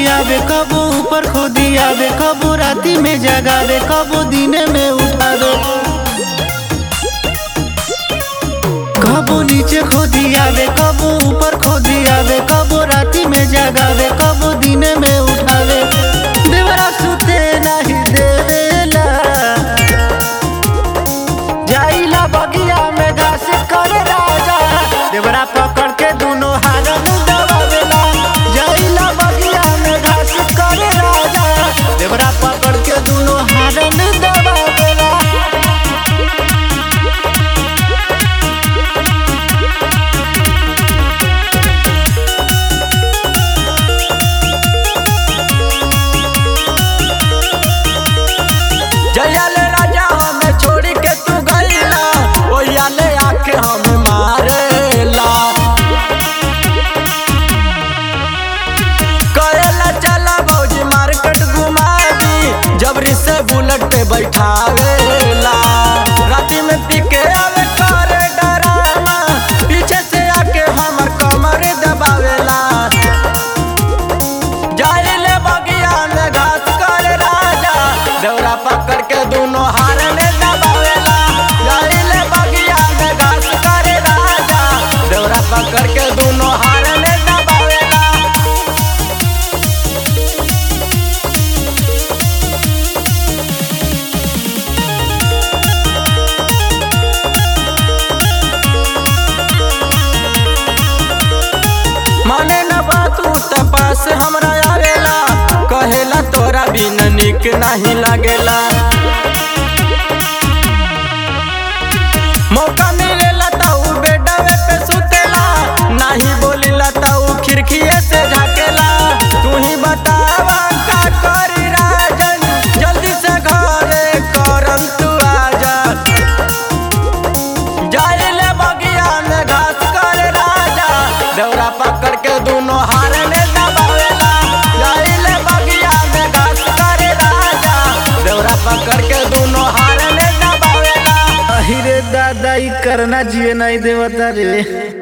आवे कबो ऊपर खोदी आवे कबो राती में जगावे कबो दिने में उठावे कबो नीचे खोदी आवे कबो ऊपर खोदी आवे कबो राती में जगावे कबो दिने में उठावे देवरा सुते नहीं देवेला जाइला बगिया में घास करे राजा देवरा पकड़ के दोनों हारन दबावेला जाइला बगिया में घास करे राजा देवरा पकड़ के दोनों हारन दबावेला जया ले राजा हमें छोड़ी के तू गईला ओया ले आके हम मारेला करेला चला भौजी मार्केट घुमा दी जबरी से बुलेट पे बैठावेला राती में पी के आवे करे डरामा पीछे से आके हमर कमर दबावेला जाइले बगिया में घास कर राजा दौरा पकड़ के दोनों हार में दबावेला जाइले बगिया में घास कर राजा दौरा पकड़ के दोनों हार में दबावेला माने न बातू तपास हमरा आवेला कहेला तोरा बिन निक नहीं लागेला मौका मिलेला त उ बेडवे पे सुतेला नहीं बोलिला त उ खिड़कीए से झाकेला तू ही बतावा का करी राजन जल्दी से घरे करम तू आजा जाइले बगिया में घास कर राजा दौरा पकड़ के दोनों हार में दबावेला जाइले बगिया में घास कर राजा दौरा पकड़ के दोनों हार में दबावेला अहिरे दादा ई करना जिए नहीं देवता रे